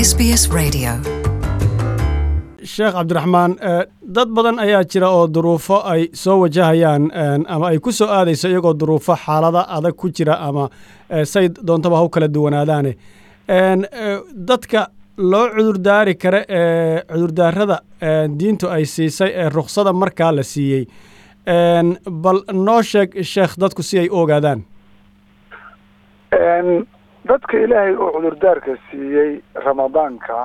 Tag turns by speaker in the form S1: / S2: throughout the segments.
S1: SBS Radio.
S2: sheekh cabdiraxmaan dad badan ayaa jira oo duruufo ay soo wajahayaan ama ay ku soo aadayso iyagoo duruufo xaalada adag ku jira ama say doontaba ha u kala duwanaadaane dadka loo cudurdaari kara ee cudurdaarada diintu ay siisay ee ruksada markaa la siiyey bal noo sheeg sheekh dadku si ay u ogaadaan
S3: dadka ilaahay uu cudurdaarka siiyey ramadaanka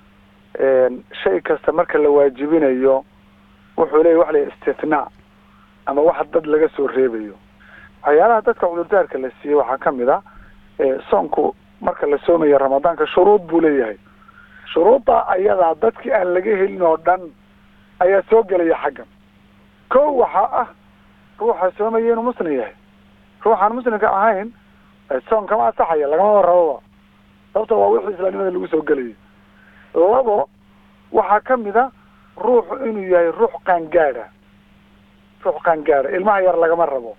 S3: shay kasta marka la waajibinayo wuxuu leeyahy waxa la istithnaa ama wax dad laga soo reebayo waxyaalaha dadka cudurdaarka la siiyey waxaa ka mid a soonku marka la soomayo ramadaanka shuruud buu leeyahay shuruudda ayadaa dadkii aan laga helin oo dhan ayaa soo gelaya xaggan ko waxaa ah ruuxa soomaya inuu muslim yahay ruuxaan muslimka ahayn soon kama asaxaya lagamaba rababa sababta waa wixii islaamnimada lagu soo gelaya labo waxaa ka mid a ruuxu inuu yahay ruux qaangaadha ruux qaangaadha ilmaha yar lagama rabo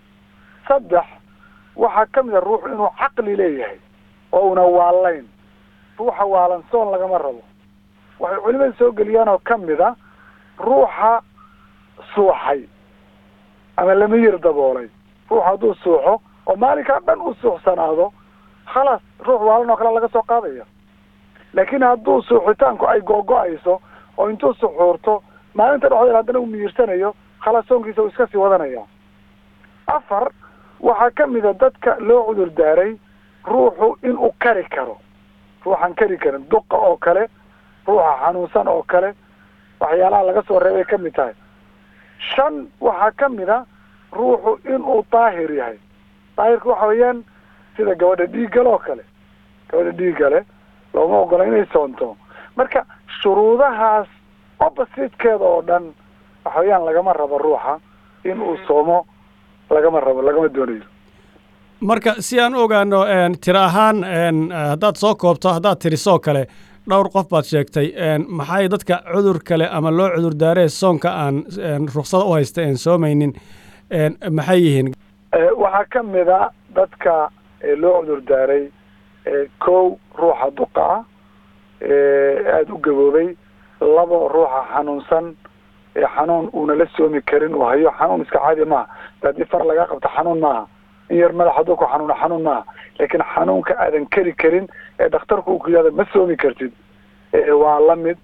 S3: saddex waxaa ka mid a ruuxu inuu caqli leeyahay oo una waalayn ruuxa waalan soon lagama rabo waxay culimada soo geliyaan oo ka mid a ruuxa suuxay ama lama yir daboolay ruux hadduu suuxo oo maalinkaa dhan uu suuxsanaado khalaas ruux waalan oo kale laga soo qaadaya laakiin hadduu suuxitaanku ay googo-ayso oo intuu suxuurto maalinta dhexdeeda haddana uu miyirsanayo khalaas soonkiisa uu iska sii wadanaya afar waxaa ka mid a dadka loo cudur daaray ruuxu inuu kari karo ruuxaan kari karin duqa oo kale ruuxa xanuunsan oo kale waxyaalaha laga soo reebay ka mid tahay shan waxaa ka mid a ruuxu inuu daahir yahay daahirka waxa weeyaan sida gabadha dhiiggale oo kale gabadha dhiiggale looma ogola inay soonto marka shuruudahaas oppositekeeda oo dhan waxa weeyaan lagama rabo ruuxa in uu soomo lagama rabo lagama doonayo
S2: marka si aan u ogaano tiro ahaan haddaad soo koobto haddaad tirisoo kale dhowr qof baad sheegtay maxay dadka cudur kale ama loo cudur daaree soonka aan ruksada u haysta aan soomaynin maxay yihiin
S3: waxaa ka mid a dadka loo cudur daaray kow ruuxa duqa ah aada u gaboobay labo ruuxa xanuunsan xanuun uuna la soomi karin uu hayo xanuun iska caadi maaha haddii far laga qabto xanuun maaha in yar madax hadduu ku xanuuno xanuun maaha laakiin xanuunka aadan keri karin ee dhakhtarku uu ku yihahdo ma soomi kartid waa la mid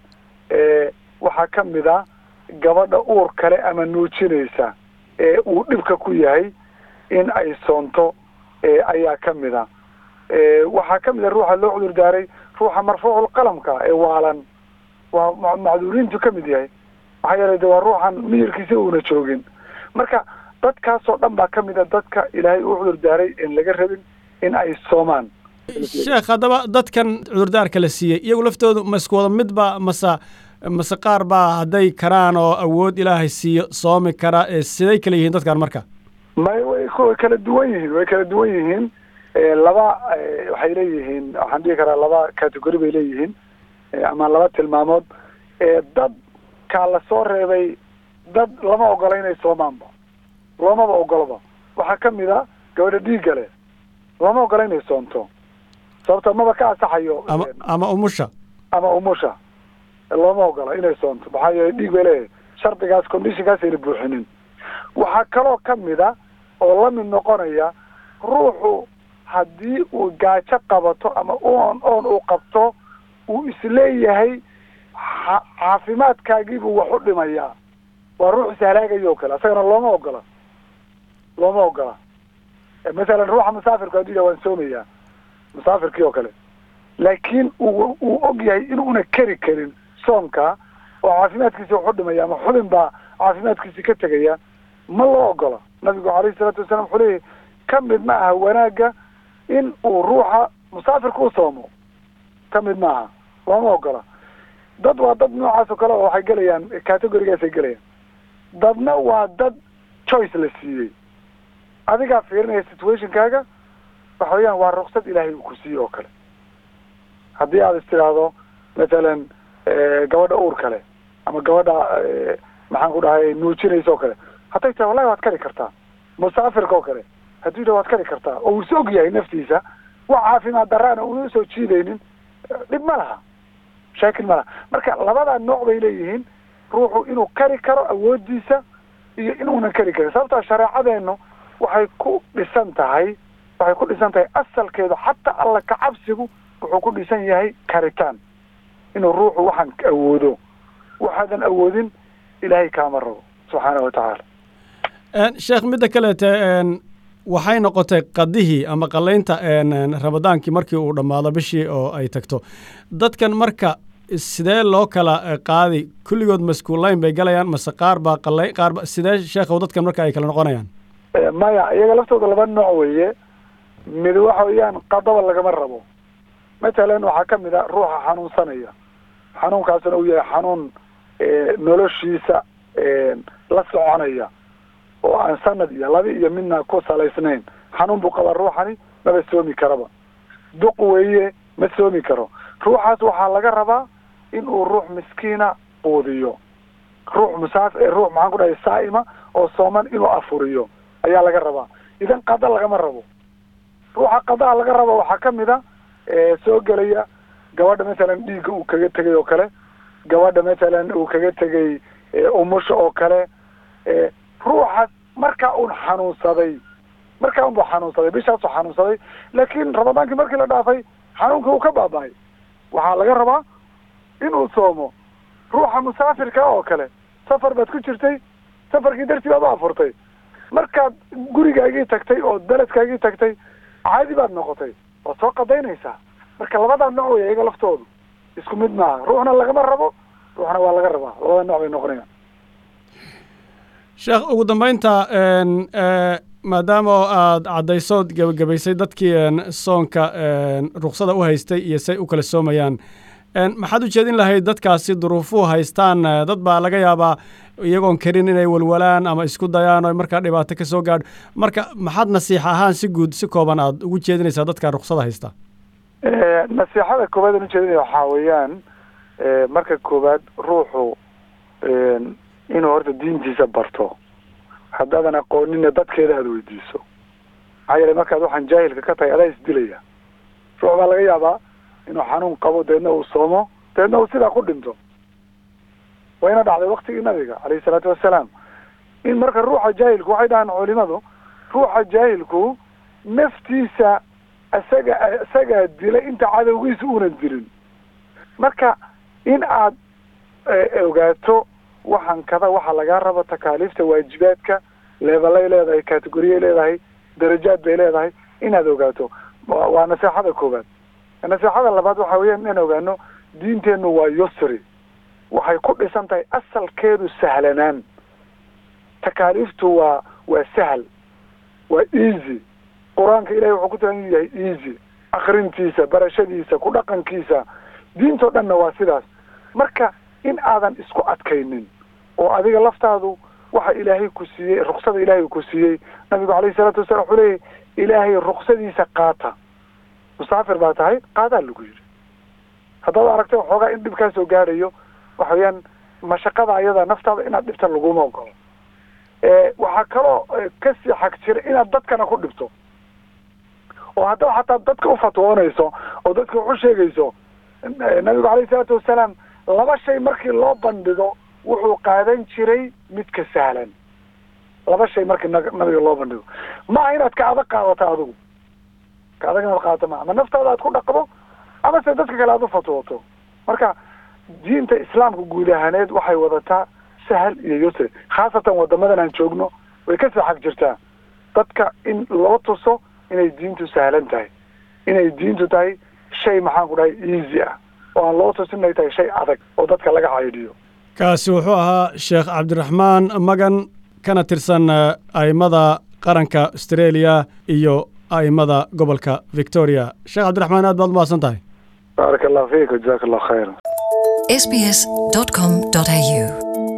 S3: waxaa ka mid a gabadha uur kale ama nuujinaysa ee uu dhibka ku yahay in ay soonto ayaa ka mid a waxaa ka mid a ruuxa loo cudur daaray ruuxa marfuucul qalamka ee waalan waa macduuriintu ka mid yahay maxaa yeelay de waa ruuxan miyirkiisa uuna joogin marka dadkaasoo dhan baa ka mid a dadka ilaahay uu cudur daaray in laga rabin in ay soomaan
S2: sheekh haddaba dadkan cudurdaarka la siiyey iyagu laftoodu ma isku wada midba mase mase qaar baa hadday karaan oo awood ilaahay siiyo soomi kara siday kala yihiin dadkan marka
S3: may way way kala duwan yihiin way kala duwan yihiin laba waxay leeyihiin waxaan dhihi karaa laba category bay leeyihiin ama laba tilmaamood dad kaa la soo reebay dad lama ogola inay soomaanba loomaba ogolaba waxaa ka mid a gabadha dhiiggale lama ogola inay soonto sababta maba ka asaxayo
S2: ama ama umusha
S3: ama umusha looma ogola inay soonto maxaa yeelay dhiig bay leeyahay shardigaas conditionkaas ayna buuxinin waxaa kaloo ka mid a oo la mid noqonaya ruuxu haddii uu gaajo qabato ama oon oon uu qabto uu isleeyahay caafimaadkaagiibuu wax u dhimayaa waa ruux ishalaagayo o kale asagana looma ogola looma ogola masalan ruuxa musaafirku hadduu yahay waan soomayaa musaafirkii oo kale laakiin uu uu og yahay inuuna keri karin soomka oo caafimaadkiisi wax u dhimaya ama xubin baa caafimaadkiisi ka tegaya ma loo ogola nabigu calayhi salaatu wasalaam wuxuu leeyahy ka mid ma aha wanaagga in uu ruuxa musaafirka u soomo ka mid ma aha looma ogola dad waa dad noocaas oo kale oo waxay gelayaan categorigaasay gelayaan dadna waa dad choice la siiyey adigaa fiirinaya situationkaaga waxa weeyaan waa ruksad ilaahay uu ku siiyey oo kale haddii aad is tidhaahdo mathalan gabadha uur kale ama gabadha maxaan ku dhahay nuujinaysa oo kale hadday tahay wallahi waad kari kartaa musaafirka oo kale hadduu yidhah waad kari kartaa oo uu is og yahay naftiisa wax caafimaad daraana una usoo jiidaynin dhib ma laha shaakil malaha marka labadaa nooc bay leeyihiin ruuxu inuu kari karo awoodiisa iyo inuunan kari karin sababtaa shareecadeenu waxay ku dhisan tahay waxay ku dhisan tahay asalkeedu xataa alla kacabsigu wuxuu ku dhisan yahay karitaan inuu ruuxu waxaan awoodo waxaadan awoodin ilaahay kaama rabo subxaana wa tacaala
S2: sheekh midda kaleete waxay noqotay qadihii ama qalaynta ramadaankii markii uu dhammaado bishii oo ay tagto dadkan marka sidee loo kala qaadi kulligood maskuulayn bay galayaan mase qaar baa qalay qaarba sidee sheekhow dadkan marka ay kala noqonayaan
S3: maya iyaga laftooda laba nooc weeye mid waxa weeyaan qadaba lagama rabo matalan waxaa ka mid a ruuxa xanuunsanaya xanuunkaasna uu yahay xanuun noloshiisa la soconaya oo aan sanad iyo laba iyo midna ku salaysnayn xanuun buu qabaa ruuxani maba soomi karaba duq weeye ma soomi karo ruuxaas waxaa laga rabaa in uu ruux miskiina quudiyo ruux musaaf ruux maxaan ku dhahay saa'ima oo sooman inuu afuriyo ayaa laga rabaa idan qada lagama rabo ruuxa qadaha laga rabo waxaa ka mid a soo gelaya gabadha masalan dhiigga uu kaga tegay oo kale gabadha masalan uu kaga tegay umusha oo kale ruuxaas markaa uun xanuunsaday markaa unbuu xanuunsaday bishaasuu xanuunsaday laakiin ramadaankii markii la dhaafay xanuunkii uu ka baaba'ay waxaa laga rabaa inuu soomo ruuxa musaafirka oo kale safar baad ku jirtay safarkii dartii baad u afurtay markaad gurigaagii tagtay oo beledkaagii tagtay caadi baad noqotay waad soo qadaynaysaa marka labadaa nooc wey iyaga laftoodu isku mid maaha ruuxna lagama rabo ruuxna waa laga rabaa labada nooc bay noqonayaan
S2: sheekh ugu dambeynta maadaama oo aada caddaysood gebagabaysay dadkii soonka ruksada u haystay iyo say u kala soomayaan maxaad u jeedin lahayd dadkaasi duruufuhu haystaan dad baa laga yaabaa iyagoon karin inay walwalaan ama isku dayaan oo markaa dhibaato ka soo gaadho marka maxaad nasiixa ahaan si guud si kooban aad ugu jeedinaysaa dadka ruksada haysta
S3: nasiixada koowaad aan ujeedinaya waxaa weeyaan marka koowaad ruuxu inuu horta diintiisa barto haddaadan aqoonina dadkeeda aada weydiiso maxaa yeelay markaad waxaan jaahilka ka tahay adaa isdilaya ruux baa laga yaabaa inuu xanuun qabo deedna uu soomo deedna uu sidaa ku dhinto wayna dhacday waktigii nabiga calayhi salaatu wassalaam in marka ruuxa jaahilku waxay dhahaan culimadu ruuxa jaahilku naftiisa isaga isagaa dilay inta cadowgiisa uunan dilin marka in aad ogaato waxaan kada waxaa lagaa rabo takaaliifta waajibaadka leebelay leedahay categoriyay leedahay darajaad bay leedahay inaad ogaato waa naseexada koowaad naseexada labaad waxa weeyaan inaan ogaano diinteennu waa yusri waxay ku dhisan tahay asalkeedu sahlanaan takaaliiftu waa waa sahal waa easy qur-aanka ilahay wuxuu ku tagan yahay easy akrintiisa barashadiisa ku dhaqankiisa diintoo dhanna waa sidaas marka in aadan isku adkaynin oo adiga laftaadu waxa ilaahay ku siiyey ruksada ilaahay ku siiyey nabigu calayhi salaatu wasalaam wuxuu leeyahy ilaahay ruksadiisa qaata musaafir baa tahay qaadaa lagu yidhi haddaad aragtay waxoogaa in dhib kaa soo gaadhayo waxa weeyaan mashaqada ayada naftaada inaad dhibta laguma ogolo waxaa kaloo kasii xag jira inaad dadkana ku dhibto oo haddaba xataa dadka ufatwoonayso oo dadka wax u sheegayso nabigu calayhi salaatu wasalaam laba shay markii loo bandhigo wuxuu qaadan jiray midka sahlan laba shay markii nabiga loo bandhigo maaha inaad ka adag qaadato adigu ka adag inaad qaadato maa ama naftaada aad ku dhaqdo ama se dadka kale aad u fatwooto marka diinta islaamka guud ahaaneed waxay wadataa sahal iyo yusri khaasatan wadamadan aan joogno way kasii xag jirtaa dadka in loo tuso inay diintu sahlan tahay inay diintu tahay shay maxaan ku dhahay easy ah oo aan loo tusin inay tahay shay adag oo dadka laga caydhiyo
S2: kaasi wuxuu ahaa sheekh cabdiraxmaan magan kana tirsan a'immada qaranka australia iyo a'immada gobolka victoria sheekh cabdiraxmaan aad baad umahadsan tahay
S3: baarak allahu fiik jazaak allahu khayra
S1: sbs.com.au